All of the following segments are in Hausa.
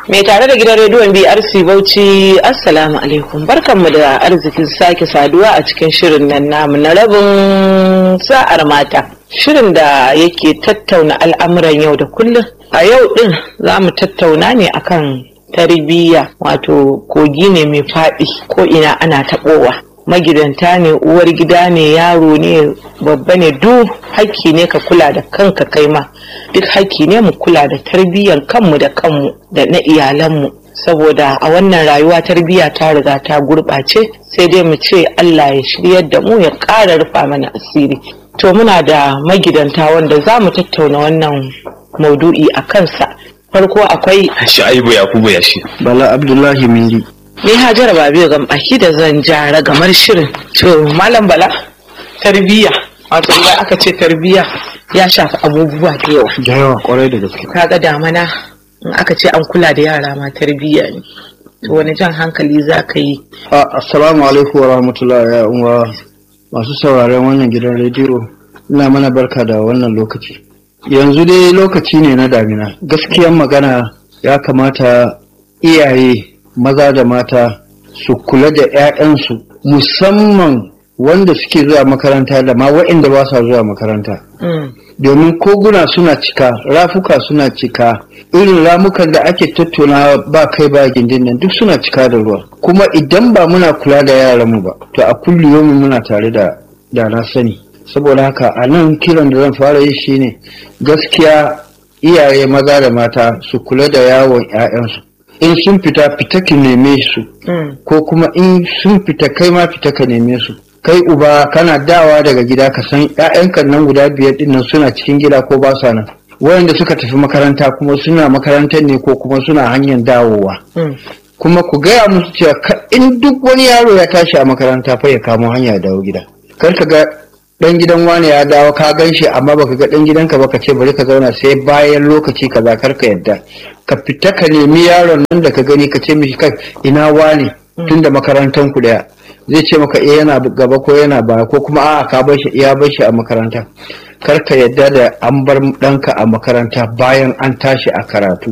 Mai tare da gidan rediyon BRC Bauchi Assalamu alaikum barkanmu da arzikin sake saduwa a cikin shirin nan namu na rabin sa'ar mata. Shirin da yake tattauna al'amuran yau da kullum. A yau din za mu tattauna ne akan tarbiyya wato kogi ne mai faɗi ko ina ana taɓowa. magidanta ne uwar gida ne yaro ne babba ne duk hakki ne ka kula da kanka kai ma duk hakki ne mu kula da tarbiyyar kanmu da kanmu da na iyalanmu saboda a wannan rayuwa tarbiyya ta riga ta gurɓace sai dai mu ce Allah ya shiryar da mu ya ƙara rufa mana asiri to muna da magidanta wanda za mu tattauna wannan maudu'i a kansa farko akwai Sha'ibu Yakubu Yashi. Bala Abdullahi Miri. ni hajara babiyo ga baki da zan jara gamar shirin to malam bala tarbiyya wato idan aka ce tarbiyya ya shafi abubuwa da yawa Da yawa kwarai da gaske. kaga damana in aka ce an kula da yara ma tarbiyya ne to wani jan hankali za ka yi A- Assalamu alaikum wa rahmatullahi ya uwa masu sauraren wannan gidan rediyo. Ina mana barka da wannan lokaci. Yanzu dai lokaci ne na damina. Gaskiyan magana ya kamata iyaye maza da mata su kula da 'ya'yansu musamman wanda suke zuwa makaranta da ma waɗanda ba sa zuwa makaranta. Mm, domin koguna suna cika rafuka suna cika irin ramukan da ake tattauna ba kai ba gindin nan duk suna cika da ruwa kuma idan ba muna kula da yaranmu ba to a kulliyomi muna tare da da na sani saboda haka a nan kiran da zan fara yi shine gaskiya iyaye maza da mata su kula da yawon 'ya'yansu in sun fita fita ki neme su mm, ko kuma in sun fita kai ma fita ka neme su kai uba kana dawa daga gida ka san ƴaƴanka nan guda biyar din nan suna cikin gida ko ba sa nan wayanda suka tafi makaranta kuma suna makarantar ne ko kuma suna hanyar dawowa mm. kuma ku gaya musu cewa ka- in duk wani yaro ya tashi a makaranta fa ya kamo hanya ya dawo gida kar ka ga dan gidan wani ya dawo ka gan shi amma baka ga dan gidanka ba ka ce bari ka zauna sai bayan lokaci kaza kar ka yadda ka fita ka nemi yaron nan da ka gani ka ce mishi kai ina wani tunda makarantan ku daya zai ce maka eh yana gaba ko yana baya ko kuma a'a ka bar shi ya bar shi a makaranta kar ka yadda da an bar ɗanka a makaranta bayan an tashi a karatu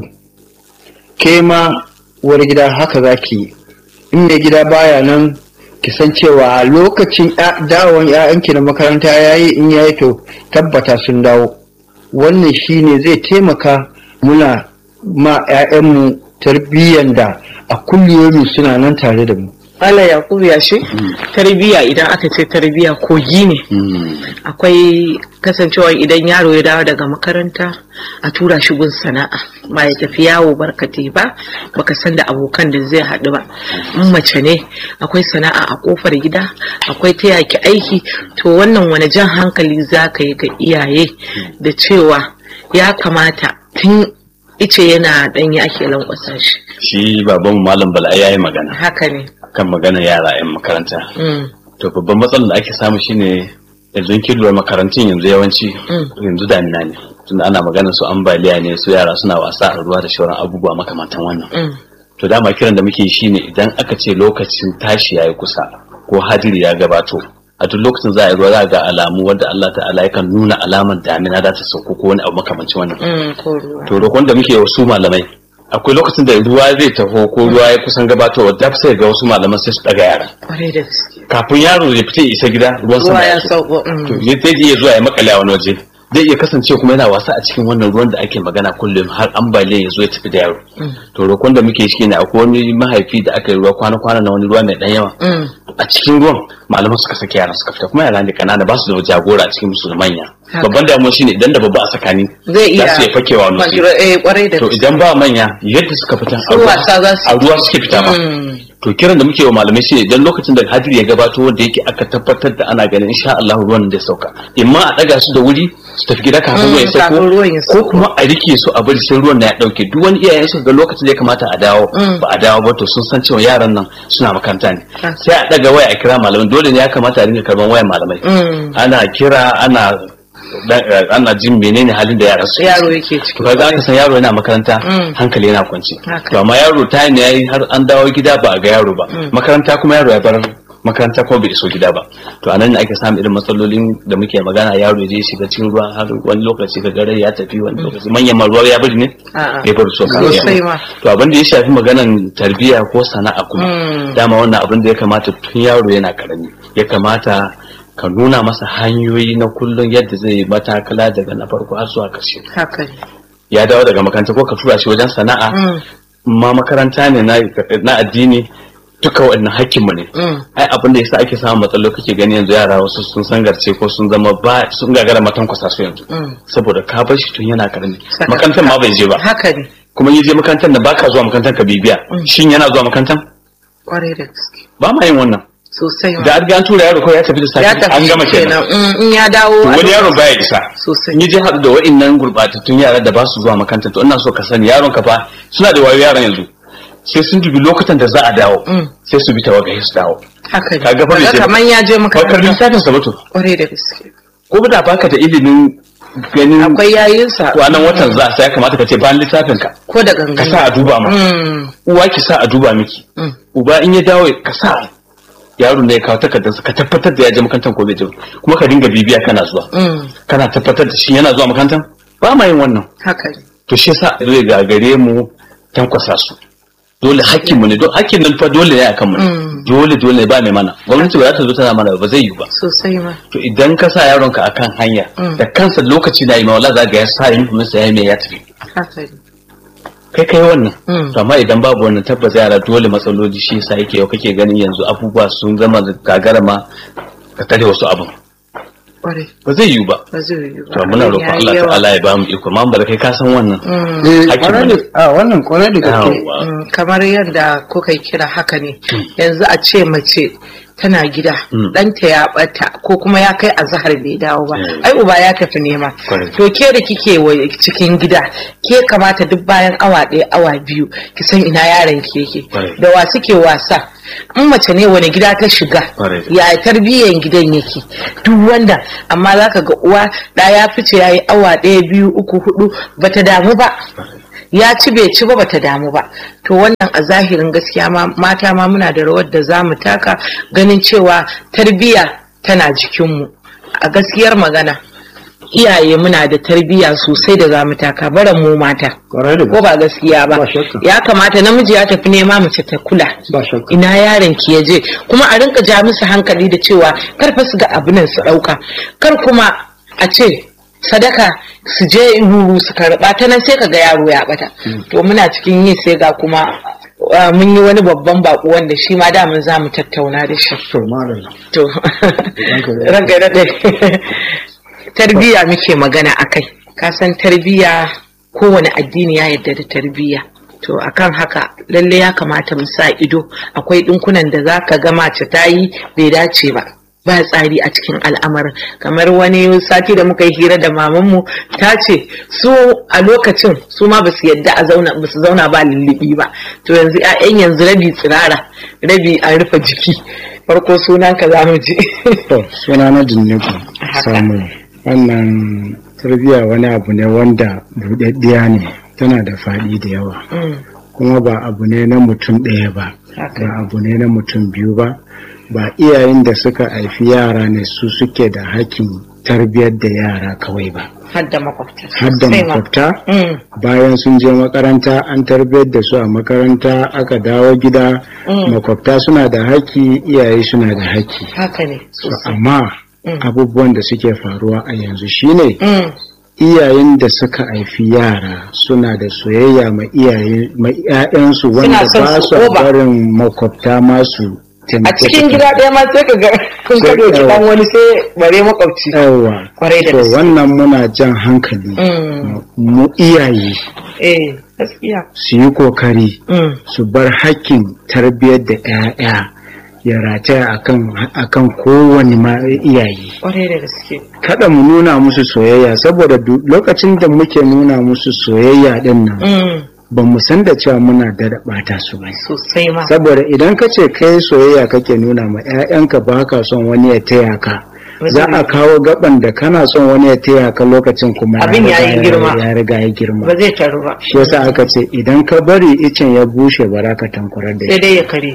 ke ma uwar gida haka za ki yi in mai gida baya nan ki san cewa a lokacin ya- dawon 'ya'yanki na makaranta ya yi in ya yi to tabbata sun dawo wannan shine zai taimaka muna ma 'ya'yanmu tarbiyyan da a kulliyomi suna nan tare da mu Allah Yakubu ya shi tarbiyya idan aka ce tarbiyya kogi ne akwai kasancewa idan yaro ya dawo daga makaranta a tura shi gun sana'a ba ya tafi yawo barkate ba baka san da abokan da zai haɗu ba in mace ne akwai sana'a a kofar gida akwai ta yaki aiki to wannan wani jan hankali za ka yi ga iyaye da cewa ya kamata tun ice yana ɗanye ake lankwasa shi Shi babanmu Malam Bala ya yi magana haka ne kan magana yara 'yan makaranta. Mm, To babban matsalar da ake samu shine yanzu kin lura makarantun yanzu yawanci Mm. yanzu damina ne. Tunda ana magana su ambaliya ne su yara suna wasa a ruwa da shauran abubuwa makamantan wannan. mm, To dama kiran da muke yi shine idan aka ce lokacin tashi yayi kusa ko hadiri ya gabato a duk lokacin za a yi ruwa za a ga alamu wanda Allah ta'ala yakan nuna alaman damina za ta sauko ko wani abu makamancin wannan. mm, ko ruwa. to roƙon da muke wasu malamai akwai lokacin da ruwa zai taho ko ruwa ya kusan gabatowa da sai ga wasu malaman sai su daga yara kwarai da gaske kafin yaro ya fita ya isa gida ruwan sama ruwa ya so. sauko mm. to zai zai iya zuwa ya makale a wani waje zai iya kasance kuma yana wasa a cikin wannan ruwan da ake magana kullum har ambaliya ya zo ya tafi da yaro to roƙon da muke shi ne akwai wani mahaifi da aka yi ruwa kwana-kwana na wani ruwa mai ɗan yawa Mm. a cikin ruwan malaman suka saki yaran suka fita kuma yara ne kanana ba su da jagora a cikin musu da manya Haka. babban damuwa shine idan da babba a tsakani zai iya za su iya fakewa wani waje. kwanjiro- eh, kwarai da to gaske idan ba manya yadda suka fita a Su ruwa- wasa za su a ruwa suke fita ba Mm. to kiran da muke wa malamai shine idan lokacin da hadiri ya gabato wanda yake aka tabbatar da ana ganin insha Allah ruwan da sauka imma a daga su da wuri su tafi gida kafin Mm, ruwan ya sauko kafin ruwan ya ko sauko. kuma a rike su a bari sai ruwan na ya dauke duk wani iyayen su ga lokacin da ya kamata a dawo Mm. ba a dawo ba to sun san cewa yaran nan suna makaranta ne Ah. sai a daga waya a kira malamai dole ne ya kamata a dinga karban wayan malamai Mm. ana kira ana da- ana jin menene halin da yaran su yaro yake ciki to ga aka san yaro yana makaranta Mm. hankali yana kwance Haka. to amma yaro ta ne yayi har an dawo gida ba a ga yaro ba makaranta kuma yaro ya bar makaranta ko bai iso gida ba to anan ne ake samun irin matsalolin da muke magana yaro ya je shiga cikin ruwa har wani lokaci ka gare ya tafi wani lokaci manyan ma ruwa ya bari ne A'a. ya bari so Sosai ma. to abin da ya shafi maganan tarbiyya ko sana'a kuma dama wannan abin da ya kamata tun yaro yana karami ya kamata ka nuna masa hanyoyi na kullum yadda zai matakala daga na farko har zuwa ƙarshe haka ne ya dawo daga makaranta ko ka tura shi wajen sana'a Mm. ma makaranta ne na na addini duka waɗannan hakkinmu ne Mm. ai abin da yasa ake samun matsaloli kake gani yanzu yara wasu sun sangarce ko sun zama ba sun gagara matan kwasa su yanzu Mm. saboda ka bar shi tun yana karami Saka- makarantar ma bai je ba haka ne kuma yi je makarantar da baka zuwa makarantar ka bibiya shin yana zuwa makarantar kwarai da gaske ba ma yin wannan sosai ma da an ga an tura yaro ko ya tafi da safe ya tafi an gama kenan Mm, in ya dawo To a wani yaron lokacin- baya isa sosai in je haɗu da wa'innan gurɓatattun yara da ba su zuwa makaranta to ina so ka sani yaron ka fa suna da wayo yaran yanzu sai sun dubi lokutan da za a dawo Mm. sai su bi tawaga su dawo haka ne Ka ga fa bai Kaga je ba. kamar ya je bakar makaranta lissafin sa bato kwarai da gaske ko da baka da ilimin ganin akwai yayinsa kwanan watan za sai ya kamata ka ce bayan lissafin ka ko da ka gangan sa a duba ma Mm, uwa ki sa a duba miki mm. uba in ya dawo ka sa yaro ne ya kawo takardarsa ka tabbatar da ya je makarantar ko bai je ba. kuma ka dinga bibiya kana zuwa Mm, kana tabbatar da shi yana zuwa makarantar ba ma yin wannan haka ne to shi yasa zai gagare mu tankwasa su dole hakkin mu ne don hakkin nan fa dole ne akan mu Mm. dole dole ne ba mai mana gwamnati ba za ta zo tana mana ba zai yi ba sosai ma to idan ka sa yaronka akan hanya Mm. da kansa lokaci na yi ma wala za ga ya sa yin kuma sai mai ya tafi haka ne kai kai wannan Mm. to amma idan babu wannan tabbas yara dole matsaloli shi yasa yake yau kake ganin yanzu abubuwa sun zama da gagara ma ka tare wasu abin kwarai ba zai yiwu ba ba zai yi ba to muna roƙon Ya yi Allah yawa. ta'ala ya ba mu iko amma ba da kai ka san wannan Mm. eh Hakkin kwarai mu ne. da a wannan kwarai da gaske Yawwa. Mm, kamar yadda kuka yi kira haka ne yanzu a ce mace tana gida Mm. ɗanta ya ɓata ko kuma ya kai azahar bai dawo ba Mm. ai uba ya tafi nema Correct. to ke da kike wa cikin gida ke kamata duk bayan awa ɗaya awa biyu ki san ina yaron ki yake Correct. da wa suke wasa in mace ne wani gida ta shiga Correct. ya tarbiyyar gidan yake duk wanda amma zaka ga uwa da ya fice yayi awa ɗaya biyu uku hudu bata damu ba ya ci bai ci ba bata damu ba to wannan a zahirin gaskiya ma mata ma muna da rawar da za mu taka ganin cewa tarbiyya tana jikinmu a gaskiyar magana iyaye muna da tarbiyya sosai da za mu taka baran mu mata kwarai da ko ba gaskiya ba Ba shakka. ya kamata namiji ya tafi nema mace ta kula ba shakka ina yaron ki ya je kuma a rinka ja musu hankali da cewa kar fa su ga abunan su dauka kar kuma a ce sadaka su je ruru su karba ta nan sai ka ga yaro ya bata to muna cikin yi sai ga kuma uh, mun yi wani babban bako wanda shi ma damun za mu tattauna da shi to malam to ranka da tarbiyya muke magana akai ka san tarbiyya kowane addini ya yarda da tarbiyya to akan haka lalle ya kamata mu sa ido akwai dinkunan da zaka ga mace ta yi bai dace ba ba tsari a cikin al'amarin kamar wani sati da muka yi hira da mamanmu ta ce su a lokacin su ma basu yadda a zauna basu zauna ba lullubi ba to yanzu 'ya'yan yanzu rabi tsirara rabi an rufe jiki farko sunan ka za mu ji To, suna na Jinniku Haka. Samuel. Wannan tarbiyya wani abu ne wanda buɗaɗɗiya ne, tana da faɗi da yawa. Mm, Kuma ba abu ne na mutum ɗaya ba, haka. ba abu ne na mutum biyu ba, ba iyayen da suka haifi yara ne su suke da hakkin tarbiyyar da yara kawai ba. har da makwabta Har da sosai ma. makwabta, Mm, bayan sun je makaranta an tarbiyyar da su a makaranta aka dawo gida, Mm. makwabta suna da haƙƙi, iyaye suna da haƙƙi. haka ne To, sosai amma Mm. abubuwan da suke faruwa a yanzu shine Mm, iyayen da suka haifi yara suna da soyayya ma iyaye ma 'ya'yansu wanda son ba su su oba. barin makwabta masu a cikin gida ɗaya ma sai ka ga kun Sai- ka ɗauki ɗan wani sai bare makwabci yawa Kwarai da to gaske. wannan muna jan hankali Mm, mu iyaye eh gaskiya su yi kokari Mm, su bar hakkin tarbiyyar da 'ya'ya ya rataya akan akan kowane ma iyaye kwarai da gaske kada mu nuna musu soyayya saboda du- lokacin da muke nuna musu soyayya din nan Mm, ba mu san da cewa muna da bata su ba sosai ma saboda idan ka ce kai soyayya kake nuna ma 'ya'yanka ba ka son wani ya taya ka za a kawo gaban da kana son wani ya taya ka lokacin kuma Abin ya yi riga girma. ya riga ya girma ba zai taru ba shi yasa aka ce idan ka bari icen ya bushe ba za ka tankurar da sai shi dai ya kare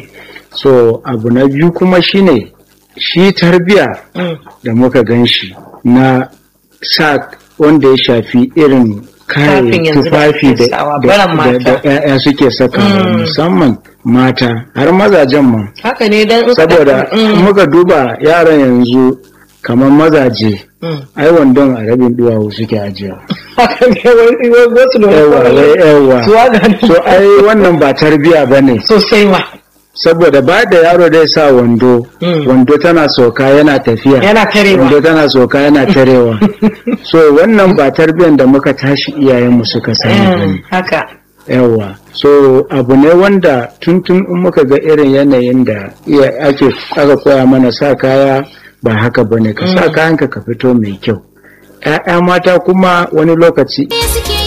so abu na biyu kuma shine shi tarbiya Mm. da muka gan shi na sa wanda ya shafi irin Tufafin kayan yanzu da tufafi ake da sawa, da- baran da- da mata. 'ya'ya suke saka Mm. musamman mata har mazajen ma haka ne dan in ka saboda ɗauki- Mm. in muka duba yaran yanzu kamar mazaje Mm. ai wandon a rabin duwawu suke ajiya haka ne wani wani wasu da yawa wani yawa suwa ga so ai wannan ba tarbiya ba ne sosai ma saboda ba da yaro dai sa wando Mm. wando tana sauka yana tafiya yana karewa wando tana sauka yana tarewa so wannan ba tarbiyan da muka tashi iyayenmu suka sani ba Mm, ne haka yawa so abu ne wanda tuntun in muka ga irin yanayin da iya ake aka koya mana sa kaya ba haka ba ne ka sa kayanka ka fito mai kyau ‘ya'ya mata kuma wani lokaci suke